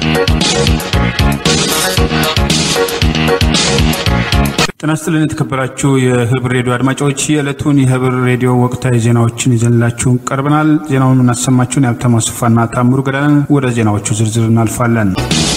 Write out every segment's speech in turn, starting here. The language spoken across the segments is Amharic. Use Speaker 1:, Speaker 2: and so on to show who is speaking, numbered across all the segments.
Speaker 1: ጤና ይስጥልን የተከበራችሁ የህብር ሬዲዮ አድማጮች የዕለቱን የህብር ሬዲዮ ወቅታዊ ዜናዎችን ይዘንላችሁ ቀርበናል። ዜናውን የምናሰማችሁን የሀብታሙ አስፋና ታምሩ ገዳን። ወደ ዜናዎቹ ዝርዝር እናልፋለን።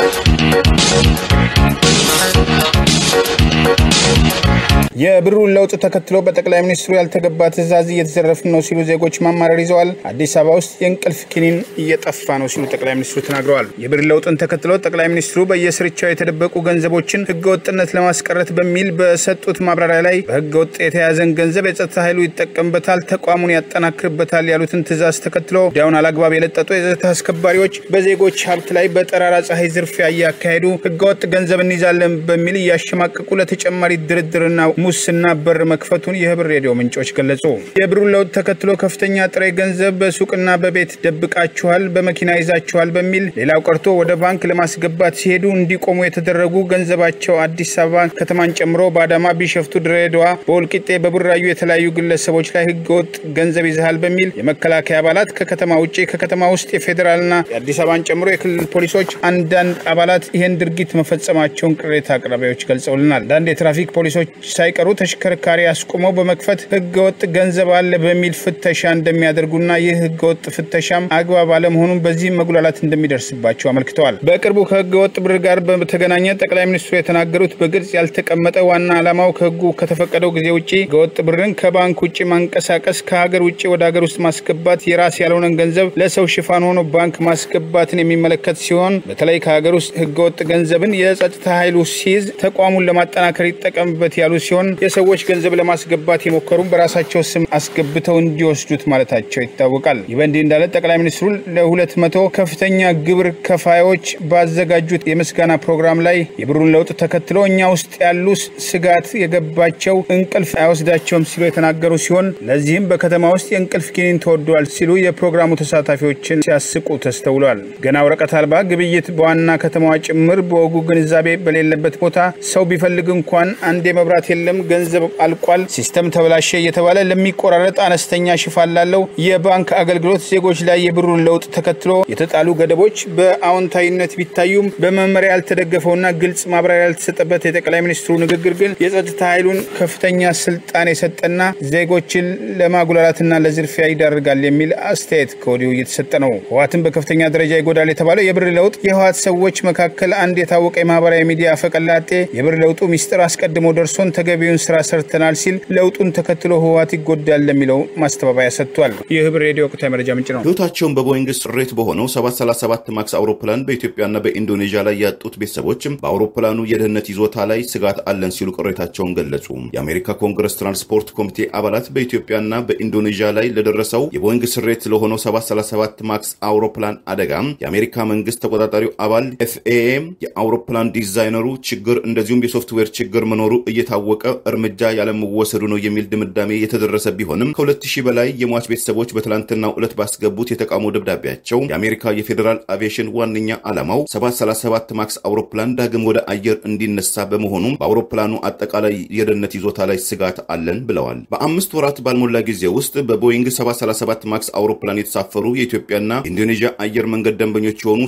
Speaker 2: የብሩን ለውጥ ተከትሎ በጠቅላይ ሚኒስትሩ ያልተገባ ትዕዛዝ እየተዘረፍን ነው ሲሉ ዜጎች ማማረር ይዘዋል። አዲስ አበባ ውስጥ የእንቅልፍ ኪኒን እየጠፋ ነው ሲሉ ጠቅላይ ሚኒስትሩ ተናግረዋል። የብር ለውጥን ተከትሎ ጠቅላይ ሚኒስትሩ በየስርቻው የተደበቁ ገንዘቦችን ህገወጥነት ለማስቀረት በሚል በሰጡት ማብራሪያ ላይ በህገወጥ የተያዘን ገንዘብ የጸጥታ ኃይሉ ይጠቀምበታል፣ ተቋሙን ያጠናክርበታል ያሉትን ትዕዛዝ ተከትሎ ወዲያውን አላግባብ የለጠጡ የጸጥታ አስከባሪዎች በዜጎች ሀብት ላይ በጠራራ ፀሐይ ዝርፊያ እያካሄዱ ህገወጥ ገንዘብ እንይዛለን በሚል እያሸማቀቁ ለተጨማሪ ድርድርና ሙስና በር መክፈቱን የህብር ሬዲዮ ምንጮች ገለጹ። የብሩን ለውጥ ተከትሎ ከፍተኛ ጥሬ ገንዘብ በሱቅና በቤት ደብቃችኋል፣ በመኪና ይዛችኋል በሚል ሌላው ቀርቶ ወደ ባንክ ለማስገባት ሲሄዱ እንዲቆሙ የተደረጉ ገንዘባቸው አዲስ አበባ ከተማን ጨምሮ በአዳማ፣ ቢሸፍቱ፣ ድሬዳዋ፣ በወልቂጤ፣ በቡራዩ የተለያዩ ግለሰቦች ላይ ህገወጥ ገንዘብ ይዘሃል በሚል የመከላከያ አባላት ከከተማ ውጭ ከከተማ ውስጥ የፌዴራልና የአዲስ አበባን ጨምሮ የክልል ፖሊሶች አንዳንድ አባላት ይህን ድርጊት መፈጸማቸውን ቅሬታ አቅራቢዎች ገልጸውልናል። አንዳንድ የትራፊክ ፖሊሶች ሳይቀሩ ተሽከርካሪ አስቁመው በመክፈት ህገወጥ ገንዘብ አለ በሚል ፍተሻ እንደሚያደርጉና ይህ ህገወጥ ፍተሻም አግባብ አለመሆኑን በዚህም መጉላላት እንደሚደርስባቸው አመልክተዋል። በቅርቡ ከህገወጥ ብር ጋር በተገናኘ ጠቅላይ ሚኒስትሩ የተናገሩት በግልጽ ያልተቀመጠ ዋና ዓላማው ከህጉ ከተፈቀደው ጊዜ ውጭ ህገወጥ ብርን ከባንክ ውጭ ማንቀሳቀስ፣ ከሀገር ውጭ ወደ ሀገር ውስጥ ማስገባት፣ የራስ ያልሆነን ገንዘብ ለሰው ሽፋን ሆኖ ባንክ ማስገባትን የሚመለከት ሲሆን በተለይ ከሀገር ውስጥ ህገወጥ ገንዘብን የጸጥታ ኃይሉ ሲይዝ ተቋሙን ለማጠናከር ይጠቀምበት ያሉ ሲሆን የሰዎች ገንዘብ ለማስገባት የሞከሩም በራሳቸው ስም አስገብተው እንዲወስዱት ማለታቸው ይታወቃል። ይህ በእንዲህ እንዳለ ጠቅላይ ሚኒስትሩ ለሁለት መቶ ከፍተኛ ግብር ከፋዮች ባዘጋጁት የምስጋና ፕሮግራም ላይ የብሩን ለውጥ ተከትሎ እኛ ውስጥ ያሉ ስጋት የገባቸው እንቅልፍ አይወስዳቸውም ሲሉ የተናገሩ ሲሆን ለዚህም በከተማ ውስጥ የእንቅልፍ ኪኒን ተወደዋል ሲሉ የፕሮግራሙ ተሳታፊዎችን ሲያስቁ ተስተውሏል። ገና ወረቀት አልባ ግብይት በዋና ከተማዋ ጭምር በወጉ ግንዛቤ በሌለበት ቦታ ሰው ቢፈልግ እንኳን አንድ መብራት የለም፣ ገንዘብ አልቋል፣ ሲስተም ተበላሸ እየተባለ ለሚቆራረጥ አነስተኛ ሽፋን ላለው የባንክ አገልግሎት ዜጎች ላይ የብሩን ለውጥ ተከትሎ የተጣሉ ገደቦች በአዎንታዊነት ቢታዩም በመመሪያ ያልተደገፈውና ግልጽ ማብራሪያ ያልተሰጠበት የጠቅላይ ሚኒስትሩ ንግግር ግን የጸጥታ ኃይሉን ከፍተኛ ስልጣን የሰጠና ዜጎችን ለማጉላላትና ለዝርፊያ ይዳርጋል የሚል አስተያየት ከወዲሁ እየተሰጠ ነው። ህወሓትን በከፍተኛ ደረጃ ይጎዳል የተባለው የብር ለውጥ የህወሓት ሰዎች መካከል አንድ የታወቀ የማህበራዊ ሚዲያ ፈቀላጤ የብር ለውጡ ሚስጥር አስቀድሞ ደርሶን ተገቢውን ስራ ሰርተናል ሲል ለውጡን ተከትሎ ህወሓት ይጎዳል ለሚለው ማስተባበያ ሰጥቷል። የህብር ሬዲዮ ወቅታዊ መረጃ ምንጭ ነው።
Speaker 3: ህይወታቸውን በቦይንግ ስሬት በሆነው 737 ማክስ አውሮፕላን በኢትዮጵያና በኢንዶኔዥያ ላይ ያጡት ቤተሰቦችም በአውሮፕላኑ የደህንነት ይዞታ ላይ ስጋት አለን ሲሉ ቅሬታቸውን ገለጹ። የአሜሪካ ኮንግረስ ትራንስፖርት ኮሚቴ አባላት በኢትዮጵያና በኢንዶኔዥያ ላይ ለደረሰው የቦይንግ ስሬት ለሆነው 737 ማክስ አውሮፕላን አደጋ የአሜሪካ መንግስት ተቆጣጣሪው አባል ኤፍኤኤ የአውሮፕላን ዲዛይነሩ ችግር እንደዚሁም የሶፍትዌር ችግር መኖሩ እየታወቀ እርምጃ ያለመወሰዱ ነው የሚል ድምዳሜ የተደረሰ ቢሆንም ከ2000 በላይ የሟች ቤተሰቦች በትላንትናው ዕለት ባስገቡት የተቃውሞ ደብዳቤያቸው የአሜሪካ የፌዴራል አቪዬሽን ዋነኛ ዓላማው 737 ማክስ አውሮፕላን ዳግም ወደ አየር እንዲነሳ በመሆኑም በአውሮፕላኑ አጠቃላይ የደህንነት ይዞታ ላይ ስጋት አለን ብለዋል። በአምስት ወራት ባልሞላ ጊዜ ውስጥ በቦይንግ 737 ማክስ አውሮፕላን የተሳፈሩ የኢትዮጵያና ኢንዶኔዥያ አየር መንገድ ደንበኞች የሆኑ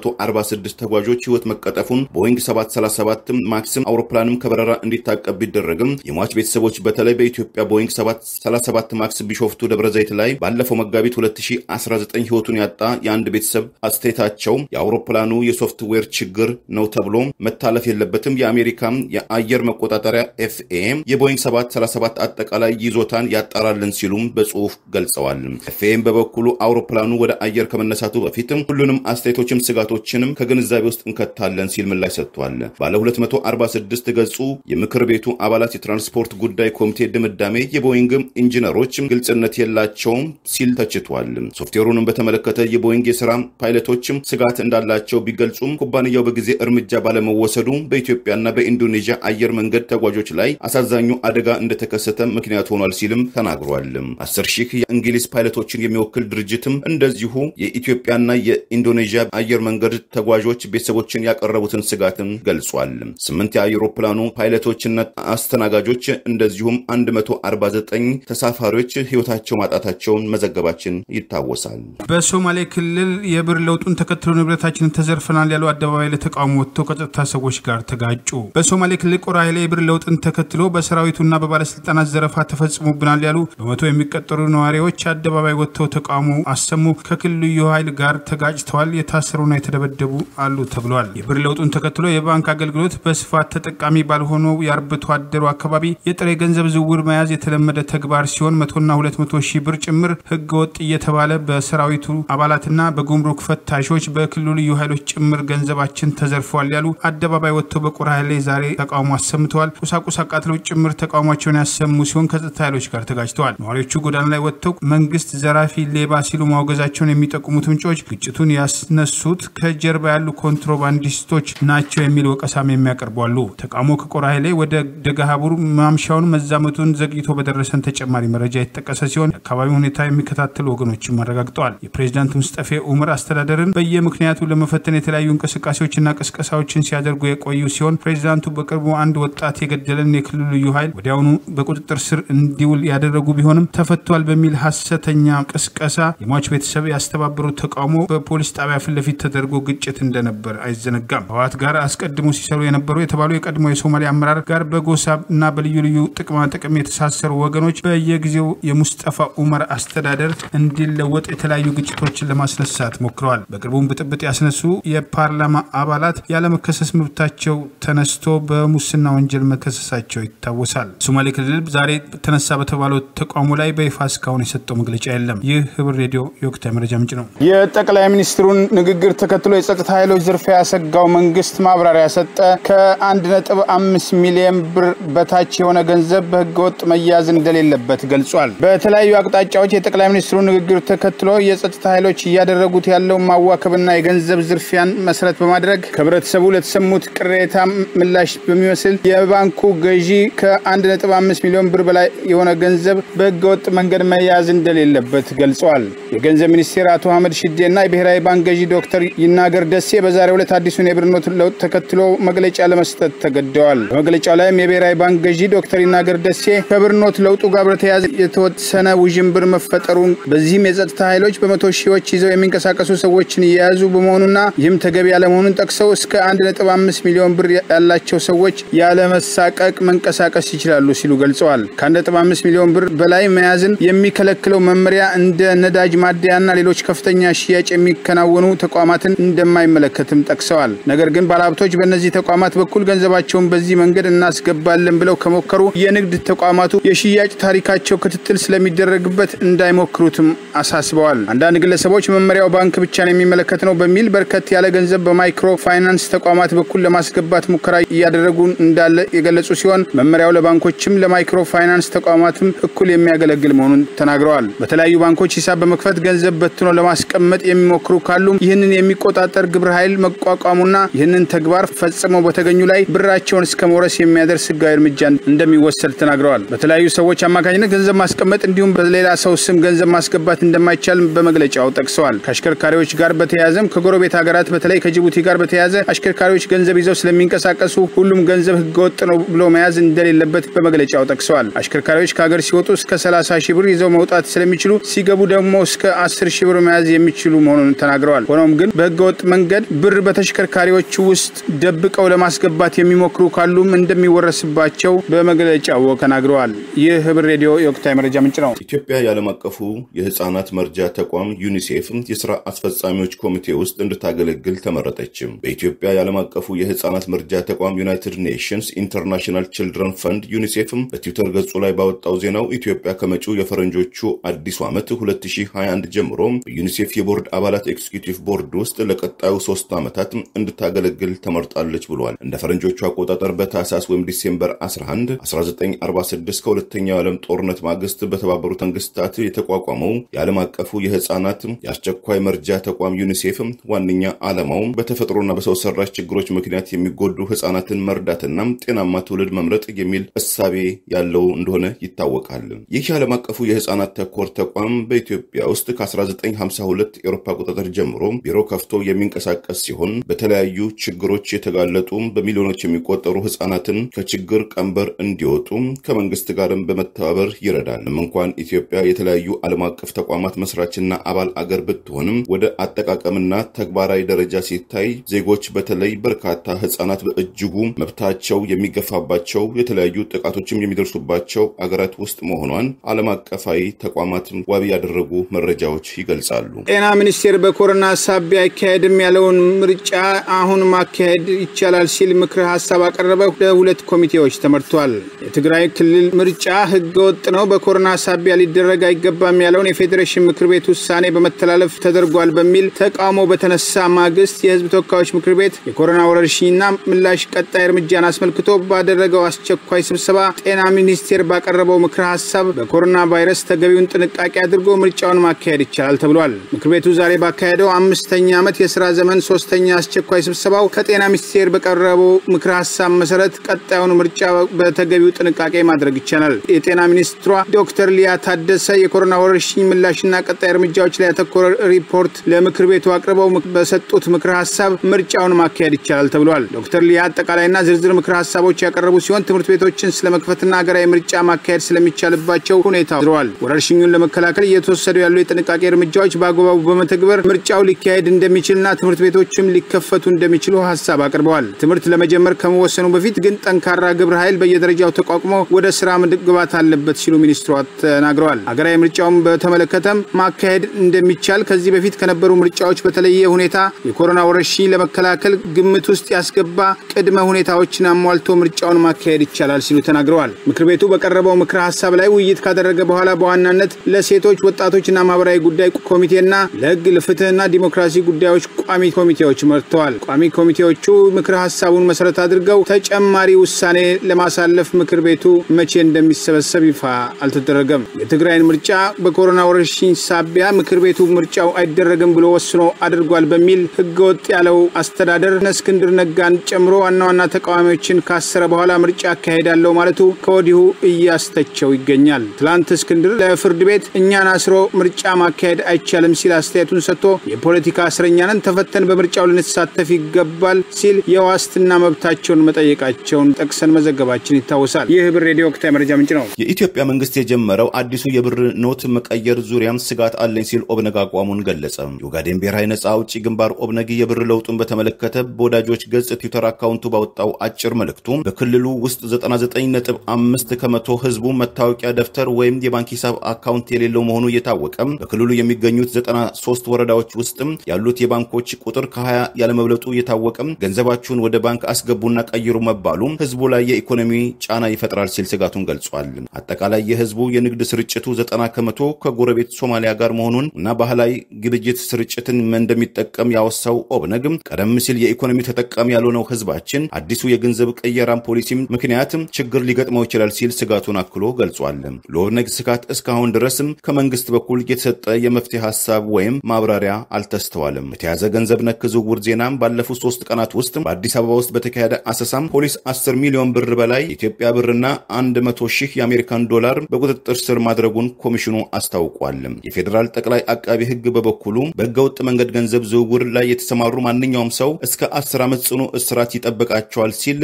Speaker 3: 346 ተጓዦች ህይወት መቀጠፉን ቦይንግ 737 ማክስም አውሮፕላንም ከበረራ እንዲታቀብ ቢደረግም የሟች ቤተሰቦች በተለይ በኢትዮጵያ ቦይንግ 737 ማክስ ቢሾፍቱ ደብረ ዘይት ላይ ባለፈው መጋቢት 2019 ህይወቱን ያጣ የአንድ ቤተሰብ አስተያየታቸው የአውሮፕላኑ የሶፍትዌር ችግር ነው ተብሎ መታለፍ የለበትም። የአሜሪካም የአየር መቆጣጠሪያ ኤፍኤ የቦይንግ 737 አጠቃላይ ይዞታን ያጣራልን ሲሉም በጽሁፍ ገልጸዋል። ኤፍኤም በበኩሉ አውሮፕላኑ ወደ አየር ከመነሳቱ በፊትም ሁሉንም አስተያየቶችም ስጋቶችንም ከግንዛቤ ውስጥ እንከታለን ሲል ምላሽ ሰጥቷል። ባለ 246 ገጹ የምክር ቤቱ አባላት የትራንስፖርት ጉዳይ ኮሚቴ ድምዳሜ የቦይንግ ኢንጂነሮች ግልጽነት የላቸውም ሲል ተችቷል። ሶፍትዌሩንም በተመለከተ የቦይንግ የስራ ፓይለቶችም ስጋት እንዳላቸው ቢገልጹም ኩባንያው በጊዜ እርምጃ ባለመወሰዱ በኢትዮጵያና በኢንዶኔዥያ አየር መንገድ ተጓዦች ላይ አሳዛኙ አደጋ እንደተከሰተ ምክንያት ሆኗል ሲልም ተናግሯል። አስር ሺህ የእንግሊዝ ፓይለቶችን የሚወክል ድርጅትም እንደዚሁ የኢትዮጵያና የኢንዶኔዥያ አየር መንገድ ተጓዦች ቤተሰቦችን ያቀረቡትን ስጋትን ገልጿል። ስምንት የአውሮፕላኑ ፓይለቶችና አስተናጋጆች እንደዚሁም 149 ተሳፋሪዎች ሕይወታቸው ማጣታቸውን መዘገባችን ይታወሳል።
Speaker 1: በሶማሌ ክልል የብር ለውጡን ተከትሎ ንብረታችንን ተዘርፈናል ያሉ አደባባይ ለተቃውሞ ወጥተው ከጸጥታ ሰዎች ጋር ተጋጩ። በሶማሌ ክልል ቆራ ኃይሌ የብር ለውጥን ተከትሎ በሰራዊቱና በባለስልጣናት ዘረፋ ተፈጽሞብናል ያሉ በመቶ የሚቀጠሩ ነዋሪዎች አደባባይ ወጥተው ተቃውሞ አሰሙ። ከክልሉ ልዩ ኃይል ጋር ተጋጭተዋል። የታሰሩና የተደበደቡ አሉ ተብሏል። የብር ለውጡን ተከትሎ የባንክ አገልግሎት በስፋት ተጠቃሚ ባልሆነው የአርብቶ አደሩ አካባቢ የጥሬ ገንዘብ ዝውውር መያዝ የተለመደ ተግባር ሲሆን መቶና ሁለት መቶ ሺህ ብር ጭምር ህገ ወጥ እየተባለ በሰራዊቱ አባላትና በጉምሩክ ፈታሾች በክልሉ ልዩ ኃይሎች ጭምር ገንዘባችን ተዘርፈዋል ያሉ አደባባይ ወጥተው በቆራ ኃይሌ ዛሬ ተቃውሞ አሰምተዋል። ቁሳቁስ አቃጥለው ጭምር ተቃውሟቸውን ያሰሙ ሲሆን ከጸጥታ ኃይሎች ጋር ተጋጭተዋል። ነዋሪዎቹ ጎዳና ላይ ወጥተው መንግስት ዘራፊ፣ ሌባ ሲሉ ማውገዛቸውን የሚጠቁሙት ምንጮች ግጭቱን ያስነሱት ከጀርባ ያሉ ኮንትሮባንዲስቶች ናቸው የሚል ወቀሳም የሚያቀርቡ አሉ። ተቃውሞ ከቆራ ኃይሌ ወደ ደገሃቡር ማምሻውን መዛመቱን ዘግይቶ በደረሰን ተጨማሪ መረጃ የተጠቀሰ ሲሆን የአካባቢው ሁኔታ የሚከታተሉ ወገኖችም አረጋግጠዋል። የፕሬዚዳንት ሙስጠፌ ኡመር አስተዳደርን በየምክንያቱ ለመፈተን የተለያዩ እንቅስቃሴዎችና ቅስቀሳዎችን ሲያደርጉ የቆዩ ሲሆን ፕሬዚዳንቱ በቅርቡ አንድ ወጣት የገደለን የክልሉ ልዩ ኃይል ወዲያውኑ በቁጥጥር ስር እንዲውል ያደረጉ ቢሆንም ተፈቷል በሚል ሀሰተኛ ቅስቀሳ የሟች ቤተሰብ ያስተባበሩት ተቃውሞ በፖሊስ ጣቢያ ፊት ለፊት ተደርጎ ግጭት እንደነበር አይዘነጋም። ህወሓት ጋር አስቀድሞ ሲሰሩ የነበሩ የተባሉ የቀድሞ የሶማሌ አመራር ጋር በጎሳ እና በልዩ ልዩ ጥቅማ ጥቅም የተሳሰሩ ወገኖች በየጊዜው የሙስጠፋ ኡመር አስተዳደር እንዲለወጥ የተለያዩ ግጭቶችን ለማስነሳት ሞክረዋል። በቅርቡም ብጥብጥ ያስነሱ የፓርላማ አባላት ያለመከሰስ መብታቸው ተነስቶ በሙስና ወንጀል መከሰሳቸው ይታወሳል። ሶማሌ ክልል ዛሬ ተነሳ በተባለው ተቃውሞ ላይ በይፋ እስካሁን የሰጠው መግለጫ የለም። ይህ ህብር ሬዲዮ የወቅታዊ መረጃ ምንጭ ነው።
Speaker 2: የጠቅላይ ሚኒስትሩን ንግግር ተከትሎ የጸጥታ ኃይሎች ዝርፊያ ያሰጋው መንግስት ማብራሪያ ሰጠ። ከ1.5 ሚሊዮን ብር በታች የሆነ ገንዘብ በህገወጥ መያዝ እንደሌለበት ገልጿል። በተለያዩ አቅጣጫዎች የጠቅላይ ሚኒስትሩ ንግግር ተከትሎ የጸጥታ ኃይሎች እያደረጉት ያለው ማዋከብና የገንዘብ ዝርፊያን መሰረት በማድረግ ከህብረተሰቡ ለተሰሙት ቅሬታ ምላሽ በሚመስል የባንኩ ገዢ ከ1.5 ሚሊዮን ብር በላይ የሆነ ገንዘብ በህገወጥ መንገድ መያዝ እንደሌለበት ገልጸዋል። የገንዘብ ሚኒስቴር አቶ አህመድ ሽዴና የብሔራዊ ባንክ ገዢ ዶክተር ይናገር ደሴ በዛሬው ዕለት አዲሱን የብር ኖት ለውጥ ተከትሎ መግለጫ ለመስጠት ተገደዋል። በመግለጫው ላይም የብሔራዊ ባንክ ገዢ ዶክተር ይናገር ደሴ ከብር ኖት ለውጡ ጋር በተያያዘ የተወሰነ ውዥንብር መፈጠሩን በዚህም የጸጥታ ኃይሎች በመቶ ሺዎች ይዘው የሚንቀሳቀሱ ሰዎችን እየያዙ በመሆኑና ይህም ተገቢ ያለመሆኑን ጠቅሰው እስከ 1.5 ሚሊዮን ብር ያላቸው ሰዎች ያለመሳቀቅ መንቀሳቀስ ይችላሉ ሲሉ ገልጸዋል። ከ1.5 ሚሊዮን ብር በላይ መያዝን የሚከለክለው መመሪያ እንደ ነዳጅ ማደያና ሌሎች ከፍተኛ ሽያጭ የሚከናወኑ ተቋማትን እንደማይመለከትም ጠቅሰዋል። ነገር ግን ባለሀብቶች በእነዚህ ተቋማት በኩል ገንዘባቸውን በዚህ መንገድ እናስገባለን ብለው ከሞከሩ የንግድ ተቋማቱ የሽያጭ ታሪካቸው ክትትል ስለሚደረግበት እንዳይሞክሩትም አሳስበዋል። አንዳንድ ግለሰቦች መመሪያው ባንክ ብቻ ነው የሚመለከት ነው በሚል በርከት ያለ ገንዘብ በማይክሮ ፋይናንስ ተቋማት በኩል ለማስገባት ሙከራ እያደረጉ እንዳለ የገለጹ ሲሆን መመሪያው ለባንኮችም ለማይክሮ ፋይናንስ ተቋማትም እኩል የሚያገለግል መሆኑን ተናግረዋል። በተለያዩ ባንኮች ሂሳብ በመክፈት ገንዘብ በትኖ ለማስቀመጥ የሚሞክሩ ካሉም ይህንን የሚቆጣጠር ግብረ ኃይል መቋቋሙና ይህንን ተግባር ፈጽመው በተገኙ ላይ ብራቸውን እስከ መውረስ የሚያደርስ ህጋዊ እርምጃ እንደሚወሰድ ተናግረዋል። በተለያዩ ሰዎች አማካኝነት ገንዘብ ማስቀመጥ እንዲሁም በሌላ ሰው ስም ገንዘብ ማስገባት እንደማይቻል በመግለጫው ጠቅሰዋል። ከአሽከርካሪዎች ጋር በተያያዘም ከጎረቤት ሀገራት በተለይ ከጅቡቲ ጋር በተያያዘ አሽከርካሪዎች ገንዘብ ይዘው ስለሚንቀሳቀሱ ሁሉም ገንዘብ ህገወጥ ነው ብሎ መያዝ እንደሌለበት በመግለጫው ጠቅሰዋል። አሽከርካሪዎች ከሀገር ሲወጡ እስከ 30 ሺህ ብር ይዘው መውጣት ስለሚችሉ ሲገቡ ደግሞ እስከ 10 ሺህ ብር መያዝ የሚችሉ መሆኑን ተናግረዋል። ሆኖም ግን በህገወጥ መንገድ ብር በተሽከርካሪዎች ውስጥ ደብቀው ለማስገባት የሚሞክሩ ካሉም እንደሚወረስባቸው በመግለጫው ተናግረዋል። ይህ ህብር ሬዲዮ የወቅታዊ መረጃ ምንጭ ነው።
Speaker 3: ኢትዮጵያ የዓለም አቀፉ የህፃናት መርጃ ተቋም ዩኒሴፍ የስራ አስፈጻሚዎች ኮሚቴ ውስጥ እንድታገለግል ተመረጠች። በኢትዮጵያ የዓለም አቀፉ የህፃናት መርጃ ተቋም ዩናይትድ ኔሽንስ ኢንተርናሽናል ችልድረን ፈንድ ዩኒሴፍ በትዊተር ገጹ ላይ ባወጣው ዜናው ኢትዮጵያ ከመጪው የፈረንጆቹ አዲሱ ዓመት 2021 ጀምሮ በዩኒሴፍ የቦርድ አባላት ኤክስኪዩቲቭ ቦርድ ውስጥ ለቀጣዩ ሶስት ዓመታት እንድታገለግል ተመርጣለች ብሏል። እንደ ፈረንጆቹ አቆጣጠር በታህሳስ ወይም ዲሴምበር 11 1946 ከሁለተኛው የዓለም ጦርነት ማግስት በተባበሩት መንግስታት የተቋቋመው የዓለም አቀፉ የህፃናት የአስቸኳይ መርጃ ተቋም ዩኒሴፍ ዋነኛ ዓላማው በተፈጥሮና በሰው ሰራሽ ችግሮች ምክንያት የሚጎዱ ህፃናትን መርዳትና ጤናማ ትውልድ መምረጥ የሚል እሳቤ ያለው እንደሆነ ይታወቃል። ይህ የዓለም አቀፉ የህፃናት ተኮር ተቋም በኢትዮጵያ ውስጥ ከ1952 ኤሮፓ አቆጣጠር ጀምሮ ቢሮ ከፍቶ የሚንቀሳቀስ ሲሆን በተለያዩ ችግሮች የተጋለጡ በሚሊዮኖች የሚቆጠሩ ህፃናትን ከችግር የግብር ቀንበር እንዲወጡ ከመንግስት ጋርም በመተባበር ይረዳል። እንኳን ኢትዮጵያ የተለያዩ ዓለም አቀፍ ተቋማት መስራችና አባል አገር ብትሆንም ወደ አጠቃቀምና ተግባራዊ ደረጃ ሲታይ ዜጎች በተለይ በርካታ ህጻናት በእጅጉ መብታቸው የሚገፋባቸው የተለያዩ ጥቃቶችም የሚደርሱባቸው አገራት ውስጥ መሆኗን ዓለም አቀፋዊ ተቋማት ዋቢ ያደረጉ መረጃዎች ይገልጻሉ።
Speaker 2: ጤና ሚኒስቴር በኮሮና ሳቢያ አይካሄድም ያለውን ምርጫ አሁን ማካሄድ ይቻላል ሲል ምክረ ሀሳብ አቀረበ። ለሁለት ኮሚቴዎች ተመርቷል። የትግራይ ክልል ምርጫ ህገ ወጥ ነው፣ በኮሮና ሳቢያ ሊደረግ አይገባም ያለውን የፌዴሬሽን ምክር ቤት ውሳኔ በመተላለፍ ተደርጓል በሚል ተቃውሞ በተነሳ ማግስት የህዝብ ተወካዮች ምክር ቤት የኮሮና ወረርሽኝና ምላሽ ቀጣይ እርምጃን አስመልክቶ ባደረገው አስቸኳይ ስብሰባ ጤና ሚኒስቴር ባቀረበው ምክረ ሀሳብ በኮሮና ቫይረስ ተገቢውን ጥንቃቄ አድርጎ ምርጫውን ማካሄድ ይቻላል ተብሏል። ምክር ቤቱ ዛሬ ባካሄደው አምስተኛ ዓመት የስራ ዘመን ሶስተኛ አስቸኳይ ስብሰባው ከጤና ሚኒስቴር በቀረበው ምክረ ሀሳብ መሰረት ቀጣዩን ምርጫ በተገቢው ጥንቃቄ ማድረግ ይቻላል። የጤና ሚኒስትሯ ዶክተር ሊያ ታደሰ የኮሮና ወረርሽኝ ምላሽና ቀጣይ እርምጃዎች ላይ ያተኮረ ሪፖርት ለምክር ቤቱ አቅርበው በሰጡት ምክረ ሀሳብ ምርጫውን ማካሄድ ይቻላል ተብሏል። ዶክተር ሊያ አጠቃላይና ዝርዝር ምክረ ሀሳቦች ያቀረቡ ሲሆን ትምህርት ቤቶችን ስለመክፈትና ሀገራዊ ምርጫ ማካሄድ ስለሚቻልባቸው ሁኔታ ዝረዋል። ወረርሽኙን ለመከላከል እየተወሰዱ ያሉ የጥንቃቄ እርምጃዎች በአግባቡ በመተግበር ምርጫው ሊካሄድ እንደሚችልና ትምህርት ቤቶችም ሊከፈቱ እንደሚችሉ ሀሳብ አቅርበዋል። ትምህርት ለመጀመር ከመወሰኑ በፊት ግን ጠንካራ ግብረ ኃይል በየደረጃው ተቋቁሞ ወደ ስራ መግባት አለበት ሲሉ ሚኒስትሯ ተናግረዋል። ሀገራዊ ምርጫውን በተመለከተም ማካሄድ እንደሚቻል ከዚህ በፊት ከነበሩ ምርጫዎች በተለየ ሁኔታ የኮሮና ወረርሽኝ ለመከላከል ግምት ውስጥ ያስገባ ቅድመ ሁኔታዎችን አሟልቶ ምርጫውን ማካሄድ ይቻላል ሲሉ ተናግረዋል። ምክር ቤቱ በቀረበው ምክረ ሀሳብ ላይ ውይይት ካደረገ በኋላ በዋናነት ለሴቶች ወጣቶችና ማህበራዊ ጉዳይ ኮሚቴና ለህግ ለፍትህና ዲሞክራሲ ጉዳዮች ቋሚ ኮሚቴዎች መርተዋል። ቋሚ ኮሚቴዎቹ ምክረ ሀሳቡን መሰረት አድርገው ተጨማሪ ውሳኔ ለማሳለፍ ምክር ቤቱ መቼ እንደሚሰበሰብ ይፋ አልተደረገም። የትግራይን ምርጫ በኮሮና ወረርሽኝ ሳቢያ ምክር ቤቱ ምርጫው አይደረግም ብሎ ወስኖ አድርጓል በሚል ህገወጥ ያለው አስተዳደር እስክንድር ነጋን ጨምሮ ዋና ዋና ተቃዋሚዎችን ካሰረ በኋላ ምርጫ አካሄዳለሁ ማለቱ ከወዲሁ እያስተቸው ይገኛል። ትላንት እስክንድር ለፍርድ ቤት እኛን አስሮ ምርጫ ማካሄድ አይቻልም ሲል አስተያየቱን ሰጥቶ የፖለቲካ እስረኛንን ተፈተን በምርጫው ልንሳተፍ ይገባል ሲል የዋስትና መብታቸውን መጠየቃቸውን ጠቅሰን መዘገባችን ይታወሳል። ይህ ብር ሬዲዮ ወቅታዊ መረጃ ምንጭ ነው።
Speaker 3: የኢትዮጵያ መንግስት የጀመረው አዲሱ የብር ኖት መቀየር ዙሪያም ስጋት አለኝ ሲል ኦብነግ አቋሙን ገለጸ። የኦጋዴን ብሔራዊ ነጻ አውጪ ግንባር ኦብነግ የብር ለውጡን በተመለከተ በወዳጆች ገጽ ትዊተር አካውንቱ ባወጣው አጭር መልእክቱ በክልሉ ውስጥ 99.5 ከመቶ ህዝቡ መታወቂያ ደብተር ወይም የባንክ ሂሳብ አካውንት የሌለው መሆኑ እየታወቀ በክልሉ የሚገኙት 93 ወረዳዎች ውስጥም ያሉት የባንኮች ቁጥር ከ20 ያለመብለጡ እየታወቀ ገንዘባችሁን ወደ ባንክ አስገቡና ቀይሩ መባሉ ህዝቡ ላይ የኢኮኖሚ ጫና ይፈጥራል ሲል ስጋቱን ገልጿል። አጠቃላይ የህዝቡ የንግድ ስርጭቱ 90 ከመቶ ከጎረቤት ሶማሊያ ጋር መሆኑን እና ባህላዊ ግብይት ስርጭትን እንደሚጠቀም ያወሳው ኦብነግ ቀደም ሲል የኢኮኖሚ ተጠቃሚ ያልሆነው ህዝባችን አዲሱ የገንዘብ ቅየራን ፖሊሲም ምክንያትም ችግር ሊገጥመው ይችላል ሲል ስጋቱን አክሎ ገልጿል። ለኦብነግ ስጋት እስካሁን ድረስም ከመንግስት በኩል የተሰጠ የመፍትሄ ሀሳብ ወይም ማብራሪያ አልተስተዋልም። የተያዘ ገንዘብ ነክ ዝውውር ዜናም ባለፉት ሶስት ቀናት ውስጥ በአዲስ አበባ ውስጥ በተካሄደ አሰሳም ፖሊስ 10 ሚሊዮን ብር በላይ የኢትዮጵያ ብርና 100 ሺህ የአሜሪካን ዶላር በቁጥጥር ስር ማድረጉን ኮሚሽኑ አስታውቋል። የፌዴራል ጠቅላይ አቃቢ ህግ በበኩሉ በህገወጥ መንገድ ገንዘብ ዝውውር ላይ የተሰማሩ ማንኛውም ሰው እስከ 10 ዓመት ጽኑ እስራት ይጠብቃቸዋል ሲል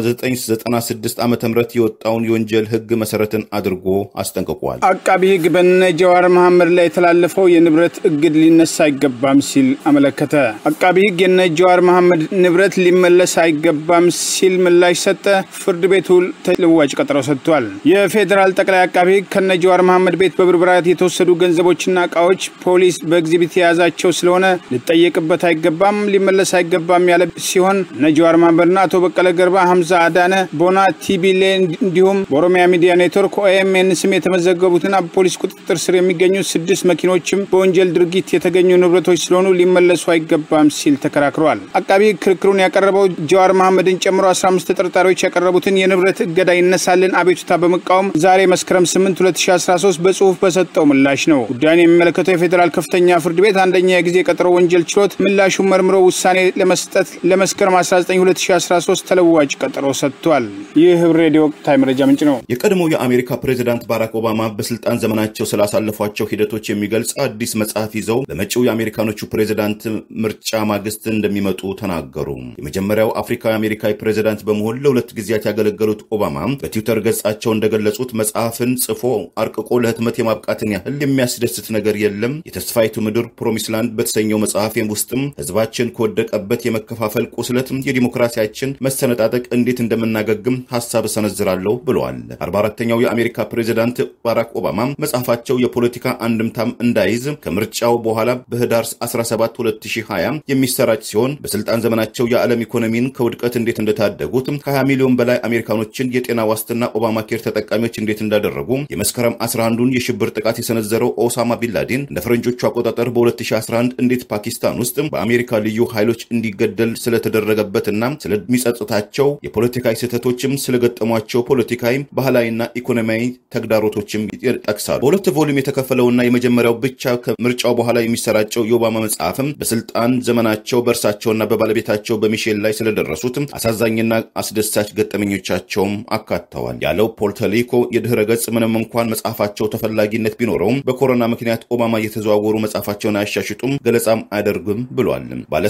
Speaker 3: በ1996 ዓ ም የወጣውን የወንጀል ህግ መሰረትን አድርጎ አስጠንቅቋል።
Speaker 2: አቃቢ ህግ በነ ጀዋር መሐመድ ላይ የተላለፈው የንብረት እግድ ሊነሳ አይገባም ሲል አመለከተ። አቃቢ ህግ የነ ጀዋር መሐመድ ንብረት ሊመለስ አይገባም ሲል ምላሽ ሰጠ። ፍርድ ቤቱ ተለዋጭ ቀጠሮ ሰጥቷል። የፌዴራል ጠቅላይ አቃቢ ህግ ከነ ጀዋር መሐመድ ቤት በብርበራት የተወሰዱ ገንዘቦችና እቃዎች ፖሊስ በኤግዚቢት የያዛቸው ስለሆነ ሊጠየቅበት አይገባም፣ ሊመለስ አይገባም ያለ ሲሆን እነ ጀዋር መሐመድና አቶ በቀለ ገርባ፣ ሀምዛ አዳነ፣ ቦና ቲቢሌ እንዲሁም በኦሮሚያ ሚዲያ ኔትወርክ ኦኤምኤን ስም የተመዘገቡትና በፖሊስ ቁጥጥር ስር የሚገኙት ስድስት መኪኖችም በወንጀል ድርጊት የተገኙ ንብረቶች ስለሆኑ ሊመለሱ አይገባም ሲል ተከራክረዋል። አቃቢ ህግ ክርክሩን ያቀረበው ጀዋር መሐመድን ጨምሮ 15 ተጠርጣሪዎች ያቀረቡትን የንብረት እገዳ ይነሳልን አቤቱታ በመቃወም ዛሬ መስከረም 8 2013 በጽሁፍ በሰጠው ምላሽ ነው። ጉዳዩን የሚመለከተው የፌዴራል ከፍተኛ ፍርድ ቤት አንደኛ የጊዜ ቀጠሮ ወንጀል ችሎት ምላሹን መርምሮ ውሳኔ ለመስጠት ለመስከረም 19 2013 ተለዋጭ ቀጠሮ ሰጥቷል። ይህ ህብር ሬዲዮ ወቅታዊ መረጃ ምንጭ ነው።
Speaker 3: የቀድሞው የአሜሪካ ፕሬዚዳንት ባራክ ኦባማ በስልጣን ዘመናቸው ስላሳለፏቸው ሂደቶች የሚገልጽ አዲስ መጽሐፍ ይዘው በመጪው የአሜሪካኖቹ ፕሬዚዳንት ምርጫ ማግስት እንደሚመጡ ተናገሩ። የመጀመሪያው አፍሪካዊ አሜሪካዊ ፕሬዚዳንት በመሆን ለሁለት ጊዜ ጊዜያት ያገለገሉት ኦባማ በትዊተር ገጻቸው እንደገለጹት መጽሐፍን ጽፎ አርቅቆ ለህትመት የማብቃትን ያህል የሚያስደስት ነገር የለም። የተስፋይቱ ምድር ፕሮሚስላንድ በተሰኘው መጽሐፌም ውስጥም ህዝባችን ከወደቀበት የመከፋፈል ቁስለት የዲሞክራሲያችን መሰነጣጠቅ እንዴት እንደምናገግም ሀሳብ እሰነዝራለሁ ብለዋል። 44ተኛው የአሜሪካ ፕሬዚዳንት ባራክ ኦባማ መጽሐፋቸው የፖለቲካ አንድምታም እንዳይዝ ከምርጫው በኋላ በህዳር 17 2020 የሚሰራጭ ሲሆን በስልጣን ዘመናቸው የዓለም ኢኮኖሚን ከውድቀት እንዴት እንደታደጉት ከ20 ሚሊዮን በላይ አሜሪካኖችን የጤና ዋስትና ኦባማ ኬር ተጠቃሚዎች እንዴት እንዳደረጉ የመስከረም 11ዱን የሽብር ጥቃት የሰነዘረው ኦሳማ ቢንላዴን እንደ ፈረንጆቹ አቆጣጠር በ2011 እንዴት ፓኪስታን ውስጥ በአሜሪካ ልዩ ኃይሎች እንዲገደል ስለተደረገበትና ስለሚጸጽታቸው የፖለቲካዊ ስህተቶችም ስለገጠሟቸው ፖለቲካዊ፣ ባህላዊና ኢኮኖሚያዊ ተግዳሮቶችም ይጠቅሳሉ። በሁለት ቮሊዩም የተከፈለውና የመጀመሪያው ብቻ ከምርጫው በኋላ የሚሰራጨው የኦባማ መጽሐፍም በስልጣን ዘመናቸው በእርሳቸውና በባለቤታቸው በሚሼል ላይ ስለደረሱት አሳዛኝና አስደሳች ገጠመኞቻቸውም አካተዋል ያለው ፖርቶሪኮ የድህረ ገጽ ምንም እንኳን መጽሐፋቸው ተፈላጊነት ቢኖረውም በኮሮና ምክንያት ኦባማ እየተዘዋወሩ መጽሐፋቸውን አያሻሽጡም፣ ገለጻም አያደርግም ብሏል። ባለ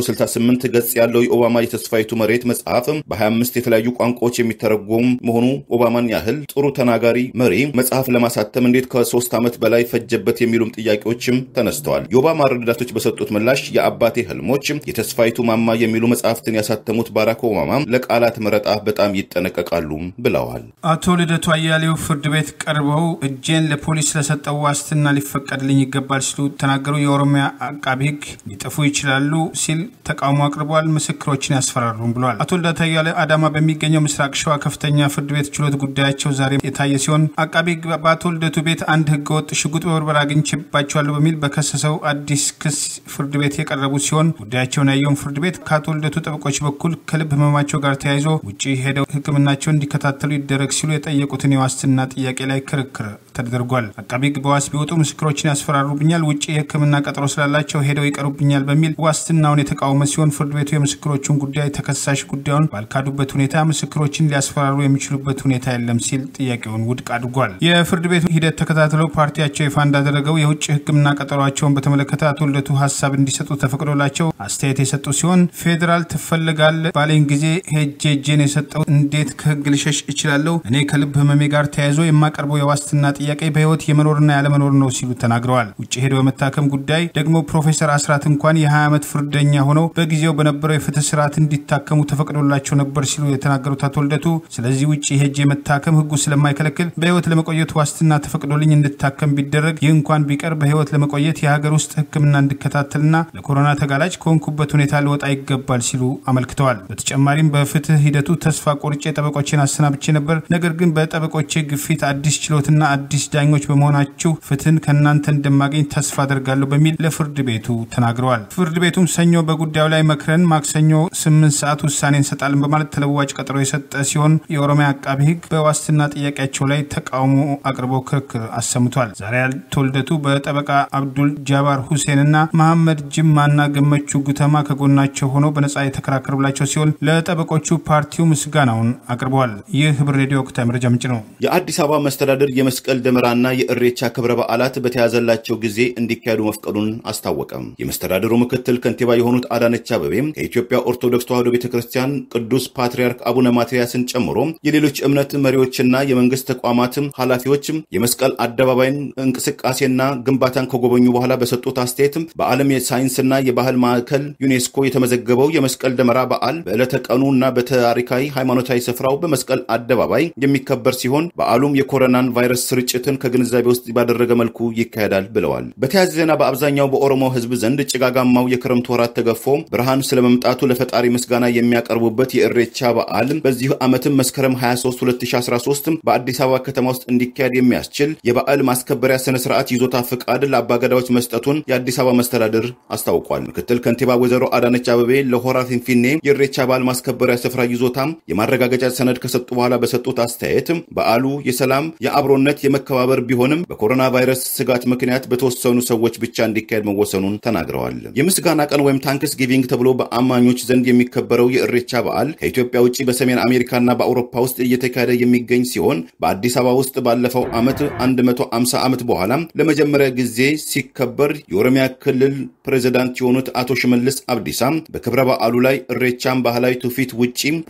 Speaker 3: 768 ገጽ ያለው የኦባማ የተስፋይቱ መሬት መጽሐፍ በ25 የተለያዩ ቋንቋዎች የሚተረጎም መሆኑ ኦባማን ያህል ጥሩ ተናጋሪ መሪ መጽሐፍ ለማሳተም እንዴት ከሶስት ዓመት በላይ ፈጀበት የሚሉም ጥያቄዎችም ተነስተዋል። የኦባማ ረዳቶች በሰጡት ምላሽ የአባቴ ህልሞች የተስፋይቱ ማማ የሚሉ መጽሐፍትን ያሳተሙት ባራክ ኦባማ ለቃላት መረጣ በጣም ይጠነቀቃሉ ብለዋል።
Speaker 1: አቶ ልደቱ አያሌው ፍርድ ቤት ቀርበው እጄን ለፖሊስ ለሰጠው ዋስትና ሊፈቀድልኝ ይገባል ሲሉ ተናገሩ። የኦሮሚያ አቃቢ ህግ ሊጠፉ ይችላሉ ሲል ተቃውሞ አቅርበዋል። ምስክሮችን ያስፈራሩም ብለዋል። አቶ ልደቱ አያሌው አዳማ በሚገኘው ምስራቅ ሸዋ ከፍተኛ ፍርድ ቤት ችሎት ጉዳያቸው ዛሬ የታየ ሲሆን አቃቢ ህግ በአቶ ልደቱ ቤት አንድ ህገወጥ ሽጉጥ በብርበራ አግኝቼባቸዋለሁ በሚል በከሰሰው አዲስ ክስ ፍርድ ቤት የቀረቡ ሲሆን ጉዳያቸውን ያየውን ፍርድ ቤት ከአቶ ልደቱ ጠበቆች በኩል ከልብ ህመማቸው ጋር ተያይዞ ውጭ ሄደው ህክምናቸውን እንዲከታተሉ ይደረግ ሲሉ የጠየቁትን የዋስትና ጥያቄ ላይ ክርክር ተደርጓል። አቃቢ ህግ በዋስ ቢወጡ ምስክሮችን ያስፈራሩብኛል፣ ውጭ የህክምና ቀጠሮ ስላላቸው ሄደው ይቀሩብኛል በሚል ዋስትናውን የተቃወመ ሲሆን ፍርድ ቤቱ የምስክሮቹን ጉዳይ ተከሳሽ ጉዳዩን ባልካዱበት ሁኔታ ምስክሮችን ሊያስፈራሩ የሚችሉበት ሁኔታ የለም ሲል ጥያቄውን ውድቅ አድርጓል። የፍርድ ቤቱ ሂደት ተከታትለው ፓርቲያቸው ይፋ እንዳደረገው የውጭ ህክምና ቀጠሯቸውን በተመለከተ አቶ ልደቱ ሀሳብ እንዲሰጡ ተፈቅዶላቸው አስተያየት የሰጡ ሲሆን ፌዴራል ትፈልጋል ባለኝ ጊዜ ሄጄ እጄን የሰጠው እንዴት ከህግ ልሸሽ እችላለሁ? እኔ ከልብ ህመሜ ጋር ተያይዞ የማቀርበው የዋስትና ጥያቄ በህይወት የመኖርና ያለመኖር ነው ሲሉ ተናግረዋል። ውጭ ሄደው የመታከም ጉዳይ ደግሞ ፕሮፌሰር አስራት እንኳን የ20 ዓመት ፍርደኛ ሆነው በጊዜው በነበረው የፍትህ ስርዓት እንዲታከሙ ተፈቅዶላቸው ነበር ሲሉ የተናገሩት አቶ ልደቱ ስለዚህ ውጭ ሄጄ የመታከም ህጉ ስለማይከለክል በህይወት ለመቆየት ዋስትና ተፈቅዶልኝ እንድታከም ቢደረግ ይህ እንኳን ቢቀር በህይወት ለመቆየት የሀገር ውስጥ ህክምና እንድከታተልና ለኮሮና ተጋላጭ ከሆንኩበት ሁኔታ ልወጣ ይገባል ሲሉ አመልክተዋል። በተጨማሪም በፍትህ ሂደቱ ተስፋ ቆርጬ ጠበቆቼን አሰናብቼ ነበር። ነገር ግን በጠበቆቼ ግፊት አዲስ ችሎትና አዲስ ዳኞች በመሆናችሁ ፍትህን ከእናንተ እንደማገኝ ተስፋ አደርጋለሁ በሚል ለፍርድ ቤቱ ተናግረዋል። ፍርድ ቤቱም ሰኞ በጉዳዩ ላይ መክረን ማክሰኞ ስምንት ሰዓት ውሳኔ እንሰጣለን በማለት ተለዋጭ ቀጠሮ የሰጠ ሲሆን የኦሮሚያ አቃቢ ህግ በዋስትና ጥያቄያቸው ላይ ተቃውሞ አቅርበው ክርክር አሰምቷል። ዛሬ አቶ ልደቱ በጠበቃ አብዱል ጃባር ሁሴንና መሐመድ ጅማና ገመቹ ጉተማ ከጎናቸው ሆነው በነጻ የተከራከሩላቸው ሲሆን ለጠበቆቹ ፓርቲው ምስጋናውን አቅርበዋል። ይህ ህብር ሬዲዮ ወቅታዊ መረጃ ምንጭ ነው።
Speaker 3: የአዲስ አበባ መስተዳደር የመስቀል ደመራና የእሬቻ ክብረ በዓላት በተያዘላቸው ጊዜ እንዲካሄዱ መፍቀዱን አስታወቀም። የመስተዳደሩ ምክትል ከንቲባ የሆኑት አዳነች አበቤም ከኢትዮጵያ ኦርቶዶክስ ተዋሕዶ ቤተ ክርስቲያን ቅዱስ ፓትርያርክ አቡነ ማትያስን ጨምሮ የሌሎች እምነት መሪዎችና የመንግስት ተቋማትም ኃላፊዎችም የመስቀል አደባባይን እንቅስቃሴና ግንባታን ከጎበኙ በኋላ በሰጡት አስተያየት በዓለም የሳይንስና የባህል ማዕከል ዩኔስኮ የተመዘገበው የመስቀል ደመራ በዓል በዕለተ ቀኑ እና በታሪካዊ ሃይማኖታዊ ስፍራው በመስቀል አደባባይ የሚከበር ሲሆን በዓሉም የኮሮናን ቫይረስ ስርጭትን ከግንዛቤ ውስጥ ባደረገ መልኩ ይካሄዳል ብለዋል። በተያያዘ ዜና በአብዛኛው በኦሮሞ ሕዝብ ዘንድ ጭጋጋማው የክረምት ወራት ተገፎ ብርሃን ስለመምጣቱ ለፈጣሪ ምስጋና የሚያቀርቡበት የእሬቻ በዓል በዚህ ዓመትም መስከረም 23 2013 በአዲስ አበባ ከተማ ውስጥ እንዲካሄድ የሚያስችል የበዓል ማስከበሪያ ስነ ስርዓት ይዞታ ፍቃድ ለአባገዳዎች መስጠቱን የአዲስ አበባ መስተዳድር አስታውቋል። ምክትል ከንቲባ ወይዘሮ አዳነች አበቤ ለሆራ ፊንፊኔ የእሬቻ በዓል ማስከበሪያ ስፍራ ይዞታም የማረጋገጫ ሰነድ ከሰጡ በኋላ በሰጡት አስተያየት በዓሉ የሰላም የአብሮነት የመከባበር ቢሆንም በኮሮና ቫይረስ ስጋት ምክንያት በተወሰኑ ሰዎች ብቻ እንዲካሄድ መወሰኑን ተናግረዋል። የምስጋና ቀን ወይም ታንክስ ጊቪንግ ተብሎ በአማኞች ዘንድ የሚከበረው የእሬቻ በዓል ከኢትዮጵያ ውጭ በሰሜን አሜሪካና በአውሮፓ ውስጥ እየተካሄደ የሚገኝ ሲሆን በአዲስ አበባ ውስጥ ባለፈው ዓመት 150 ዓመት በኋላ ለመጀመሪያ ጊዜ ሲከበር የኦሮሚያ ክልል ፕሬዚዳንት የሆኑት አቶ ሽመልስ አብዲሳ በክብረ በዓሉ ላይ እሬቻን ባህላዊ ትውፊት ውጪ ፖለቲካዊ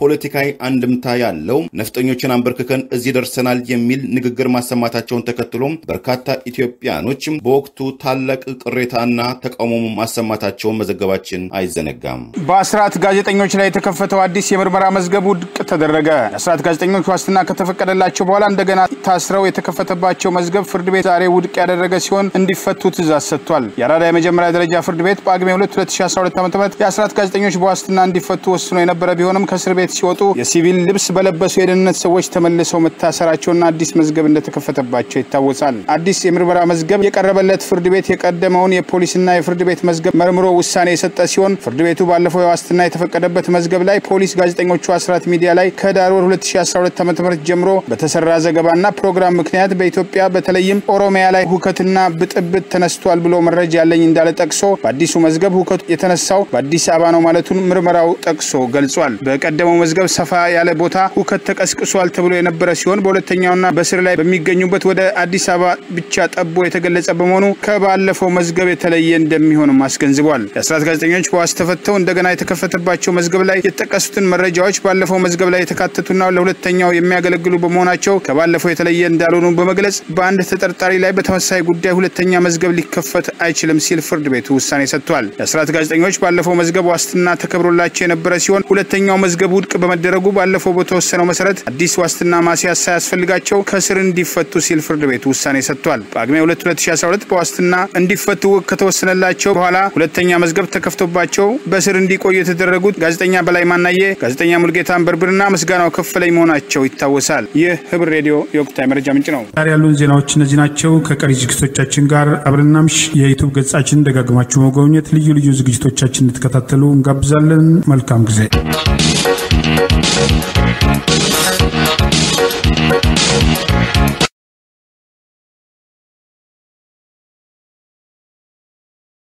Speaker 3: አንድምታ ያለው ነፍጠኞችን አንበርክከን እዚህ ደርሰናል የሚል ንግግር ማሰማታቸውን ተከትሎም በርካታ ኢትዮጵያኖች በወቅቱ ታላቅ ቅሬታና ተቃውሞ ማሰማታቸውን መዘገባችን አይዘነጋም።
Speaker 2: በአስራት ጋዜጠኞች ላይ የተከፈተው አዲስ የምርመራ መዝገብ ውድቅ ተደረገ። የአስራት ጋዜጠኞች ዋስትና ከተፈቀደላቸው በኋላ እንደገና ታስረው የተከፈተባቸው መዝገብ ፍርድ ቤት ዛሬ ውድቅ ያደረገ ሲሆን እንዲፈቱ ትእዛዝ ሰጥቷል። የአራዳ የመጀመሪያ ደረጃ ፍርድ ቤት በጳጉሜ 2 2012 ዓ ም የአስራት ጋዜጠኞች በዋስትና እንዲፈቱ ወስኖ የነበረ ቢሆንም ከእስር ቤት ሲወጡ የሲቪል ልብስ በለበሱ የደህንነት ሰዎች ተመልሰው መታሰራቸውና አዲስ መዝገብ እንደተከፈተባቸው ይታወሳል። አዲስ የምርመራ መዝገብ የቀረበለት ፍርድ ቤት የቀደመውን የፖሊስና የፍርድ ቤት መዝገብ መርምሮ ውሳኔ የሰጠ ሲሆን ፍርድ ቤቱ ባለፈው የዋስትና የተፈቀደበት መዝገብ ላይ ፖሊስ ጋዜጠኞቹ አስራት ሚዲያ ላይ ከዳር ወር 2012 ዓ ም ጀምሮ በተሰራ ዘገባና ፕሮግራም ምክንያት በኢትዮጵያ በተለይም ኦሮሚያ ላይ ሁከትና ብጥብጥ ተነስቷል ብሎ መረጃ ያለኝ እንዳለ ጠቅሶ በአዲሱ መዝገብ ሁከቱ የተነሳው በአዲስ አበባ ነው ማለቱን ምርመራው ጠቅሶ ገልጿል። በቀደመው መዝገብ ሰፋ ያለ ቦታ ሁከት ተቀስቅሷል ተብሎ የነበረ ሲሆን በሁለተኛውና በስር ላይ በሚገኙበት ወደ አዲስ አበባ ብቻ ጠቦ የተገለጸ በመሆኑ ከባለፈው መዝገብ የተለየ እንደሚሆንም አስገንዝቧል። የአስራት ጋዜጠኞች በዋስ ተፈተው እንደገና የተከፈተባቸው መዝገብ ላይ የተጠቀሱትን መረጃዎች ባለፈው መዝገብ ላይ የተካተቱና ለሁለተኛው የሚያገለግሉ በመሆናቸው ከባለፈው የተለየ እንዳልሆኑ በመግለጽ በአንድ ተጠርጣሪ ላይ በተመሳሳይ ጉዳይ ሁለተኛ መዝገብ ሊከፈት አይችልም ሲል ፍርድ ቤቱ ውሳኔ ሰጥቷል። የአስራት ጋዜጠኞች ባለፈው መዝገብ ዋስትና ተከብሮላቸው የነበረ ሲሆን ሁለተኛው መዝገብ ውድቅ በመደረጉ ባለፈው በተወሰነው መሰረት አዲስ ዋስትና ማስያዝ ሳያስፈልጋቸው ከስር እንዲፈቱ ሲል ፍርድ ቤቱ ውሳኔ ሰጥቷል። በጳጉሜ 2 2012 በዋስትና እንዲፈቱ ከተወሰነላቸው በኋላ ሁለተኛ መዝገብ ተከፍቶባቸው በስር እንዲቆዩ የተደረጉት ጋዜጠኛ በላይ ማናየ፣ ጋዜጠኛ ሙልጌታ አንበርብርና ምስጋናው ከፈለኝ መሆናቸው ይታወሳል። ይህ ህብር ሬዲዮ የወቅታዊ መረጃ ምንጭ ነው።
Speaker 1: ዛሬ ያሉን ዜናዎች እነዚህ ናቸው። ከቀሪ ዝግጅቶቻችን ጋር አብረናምሽ የዩቱብ ገጻችን ደጋግማችሁ መጎብኘት፣ ልዩ ልዩ ዝግጅቶቻችን እንድትከታተሉ እንጋብዛለን። መልካም ጊዜ